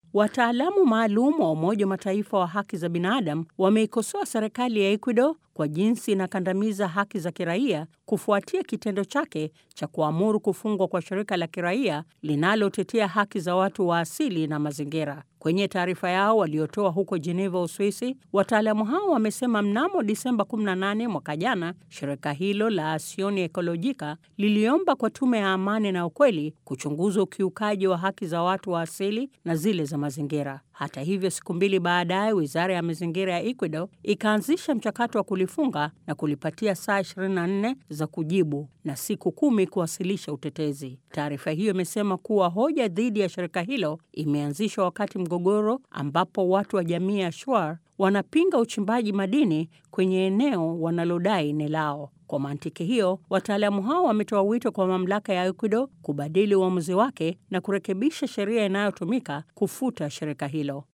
Wataalamu maalum wa Umoja wa Mataifa wa haki za binadamu wameikosoa serikali ya Ecuador kwa jinsi inakandamiza haki za kiraia kufuatia kitendo chake cha kuamuru kufungwa kwa shirika la kiraia linalotetea haki za watu wa asili na mazingira. Kwenye taarifa yao waliotoa huko Geneva, Uswisi, wataalamu hao wamesema mnamo Disemba 18 mwaka jana, shirika hilo la Asioni Ekolojika liliomba kwa tume ya amani na ukweli kuchunguza ukiukaji wa haki za watu wa asili na zile za mazingira. Hata hivyo, siku mbili baadaye, wizara ya mazingira ya Ecuador ikaanzisha mchakato wa kulifunga na kulipatia saa 24 za kujibu na siku kumi kuwasilisha utetezi. Taarifa hiyo imesema kuwa hoja dhidi ya shirika hilo imeanzishwa wakati mgogoro ambapo watu wa jamii ya Shuar wanapinga uchimbaji madini kwenye eneo wanalodai ni lao. Kwa mantiki hiyo, wataalamu hao wametoa wito kwa mamlaka ya Ecuador kubadili uamuzi wake na kurekebisha sheria inayotumika kufuta shirika hilo.